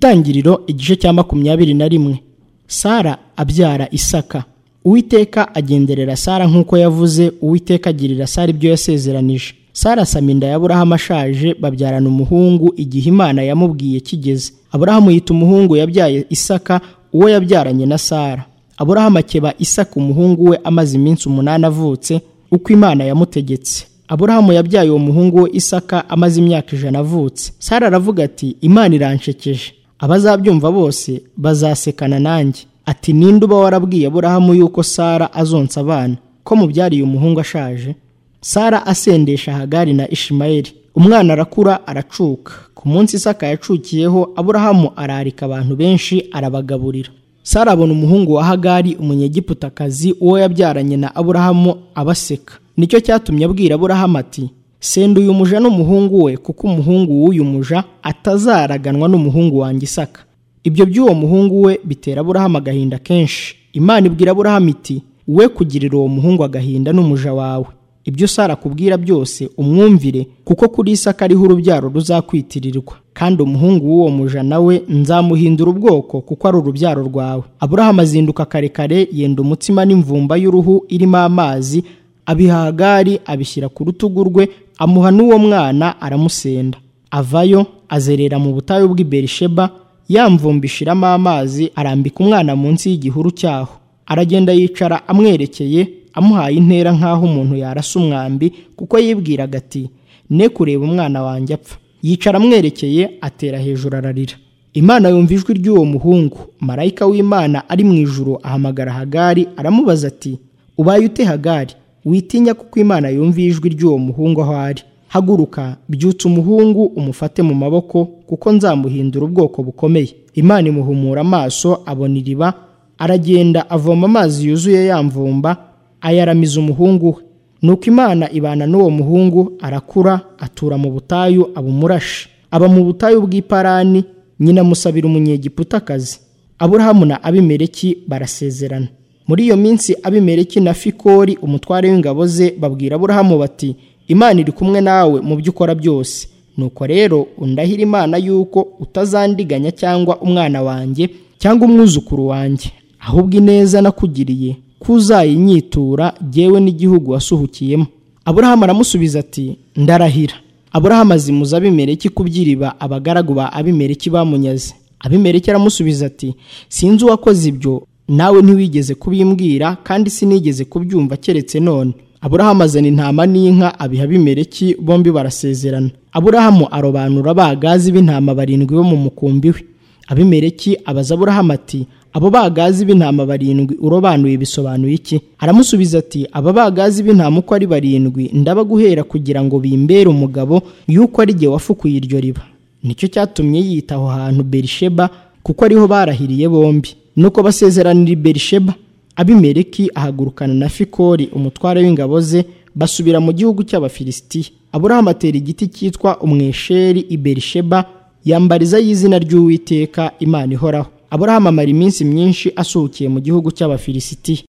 itangiriro igice cya makumyabiri na rimwe sara abyara isaka uwiteka agenderera sara nk'uko yavuze uwiteka agirira sara ibyo yasezeranije sara asama inda ya aburahamu ashaje babyarana umuhungu igihe imana yamubwiye kigeze aburahamu yita umuhungu yabyaye isaka uwo yabyaranye na sara aburahamu akeba isaka umuhungu we amaze iminsi umunani avutse uko imana yamutegetse aburahamu yabyaye uwo muhungu we isaka amaze imyaka ijana avutse sara aravuga ati imana iranshekeje abazabyumva bose bazasekana nanjye ati ninde uba warabwiye aburahamu yuko sara azonsa abana ko mubyariye umuhungu ashaje sara asendesha hagari na ishimayeli umwana arakura aracuka ku munsi isaka yacukiyeho aburahamu ararika abantu benshi arabagaburira sara abona umuhungu wa hagari umunyegiputakazi uwo yabyaranye na aburahamu abaseka nicyo cyatumye abwira aburahamu ati senda uyu muja n'umuhungu we kuko umuhungu w'uyu muja atazaraganwa n'umuhungu wanjye isaka ibyo by'uwo muhungu we bitera aburahamu agahinda kenshi imana ibwira aburahamu iti we kugirira uwo muhungu agahinda n'umuja wawe ibyo sara akubwira byose umwumvire kuko kuri isaka ariho urubyaro ruzakwitirirwa kandi umuhungu w'uwo muja nawe nzamuhindura ubwoko kuko ari urubyaro rwawe aburahamu azinduka karekare yenda umutsima n'imvumba y'uruhu irimo amazi abihagari abishyira ku rutugu rwe amuha n'uwo mwana aramusenda avayo azerera mu butayu bw'i berisheba yamvumbishiramo amazi arambika umwana munsi y'igihuru cyaho aragenda yicara amwerekeye amuhaye intera nk'aho umuntu yarasa umwambi kuko yibwiraga ati ne kureba umwana wanjye apfa yicara amwerekeye atera hejuru ararira imana yumva ijwi ry'uwo muhungu marayika w'imana ari mu ijuru ahamagara hagari aramubaza ati ubaye ute hagari witinya kuko imana yumviye ijwi ry'uwo muhungu aho ari haguruka byutsa umuhungu umufate mu maboko kuko nzamuhindura ubwoko bukomeye imana imuhumura amaso abona iriba aragenda avoma amazi yuzuye yamvumba ayaramiza umuhungu we nuko imana ibana n'uwo muhungu arakura atura mu butayu aba umurashi aba mu butayu bw'iparani nyina amusabira umunyegiputakazi aburahamu na abimereki barasezerana muri iyo minsi abimereki na fikori umutware w'ingabo ze babwira aburahamu bati imana iri kumwe nawe mu byo ukora byose nuko rero undahira imana yuko utazandiganya cyangwa umwana wanjye cyangwa umwuzukuru wanjye ahubwo ineza nakugiriye kuzayinyitura yewe n'igihugu wasuhukiyemo aburahamu aramusubiza ati ndarahira aburahamu azimuza abimereki kubyiriba abagaragu ba abimereki bamunyaze abimereki aramusubiza ati sinzi uwakoze ibyo nawe ntiwigeze kubimbwira kandi sinigeze kubyumva keretse none aburahamu azana intama n'inka abiha abimereki bombi barasezerana aburahamu arobanura abagazi b'intama barindwi bo mu mukumbi we abimereki abaza aburahamu ati abo bagazi b'intama barindwi urobanuye bisobanuye iki aramusubiza ati aba bagazi b'intama uko ari barindwi ndabaguhera kugira ngo bimbere umugabo yuko ari jye wafukuye iryo riba nicyo cyatumye yita aho hantu berisheba kuko ariho barahiriye bombi nuko basezeranira berisheba abimereki ahagurukana na fikori umutware w'ingabo ze basubira mu gihugu cy'abafilisitiya aburahamu atera igiti cyitwa umwesheri i berisheba yambarizaho izina ry'uwiteka imana ihoraho aburahamu amara iminsi myinshi asuhukiye mu gihugu cy'abafilisitiya